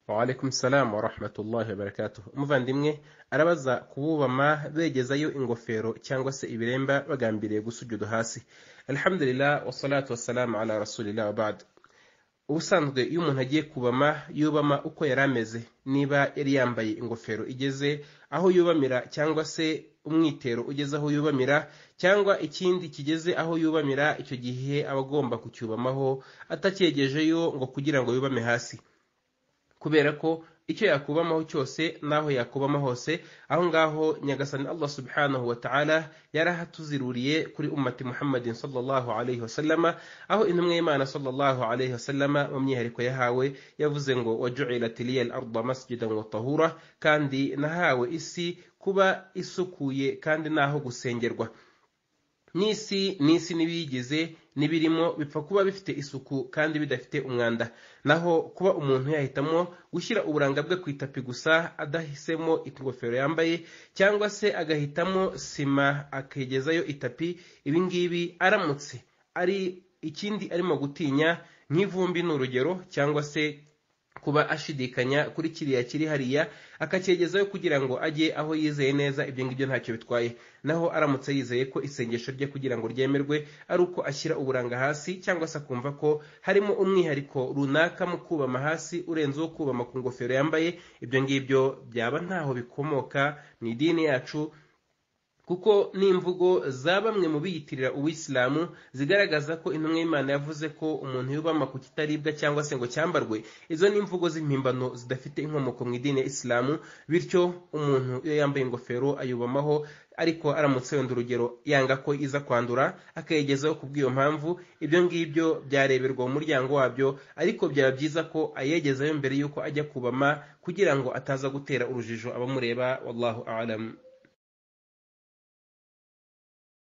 Waalaikum salam warahmatullahi wabarakatuh. Umuvandimwe arabaza ku bubama begezayo ingofero cyangwa se ibiremba bagambiriye gusujudu hasi. Alhamdulillah wassalatu wassalamu ala rasulillah wabad. Ubusanzwe iyo umuntu agiye kubama yubama uko yari ameze niba yari yambaye ingofero igeze aho yubamira cyangwa se umwitero ugeze aho yubamira cyangwa ikindi kigeze aho yubamira icyo gihe aba agomba kucyubamaho atakyegejeyo ngo kugira ngo yubame hasi. kubera ko icyo yakubamaho cyose n'aho yakubama hose aho ngaho nyagasani allah subhanahu wa ta'ala yarahatuziruriye kuri ummati muhammadin sallallahu alayhi wasallama aho intumwa y'imana sallallahu alayhi wasallama mu myihariko yahawe yavuze ngo wajuilat liya al arda masjidan wa tahura kandi nahawe isi kuba isukuye kandi n'aho gusengerwa n'isi n'isi n'ibiyigize n'ibirimo bipfa kuba bifite isuku kandi bidafite umwanda naho kuba umuntu yahitamo gushyira uburanga bwe ku itapi gusa adahisemo ingofero yambaye cyangwa se agahitamo sima akegezayo itapi ibingibi aramutse ari ikindi arimo gutinya nk'ivumbi ni urugero cyangwa se kuba ashidikanya kuri kiriya kiri hariya akacyegezayo kugira ngo ajye aho yizeye neza ibyo ngibyo ntacyo bitwaye naho aramutse yizeye ko isengesho rye kugira ngo ryemerwe ari uko ashyira uburanga hasi cyangwa se akumva ko harimo umwihariko runaka mu kubama hasi urenze uwo kubama ku ngofero yambaye ibyo ngibyo byaba ntaho bikomoka mu idini yacu kuko n'imvugo za bamwe mu biyitirira uwisilamu zigaragaza ko intumwa y'imana yavuze ko umuntu yubama ku kitaribwa cyangwa se ngo cyambarwe izo ni imvugo z'impimbano zidafite inkomoko mu idini ya isilamu bityo umuntu iyo yambaye ingofero ayubamaho ariko aramutse yenda urugero yanga ko iza kwandura akayigezaho ku bw'iyo mpamvu ibyo ngibyo byareberwa mu muryango wabyo ariko byaba byiza ko ayegezayo mbere y'uko ajya kubama kugira ngo ataza gutera urujijo abamureba wallahu alamu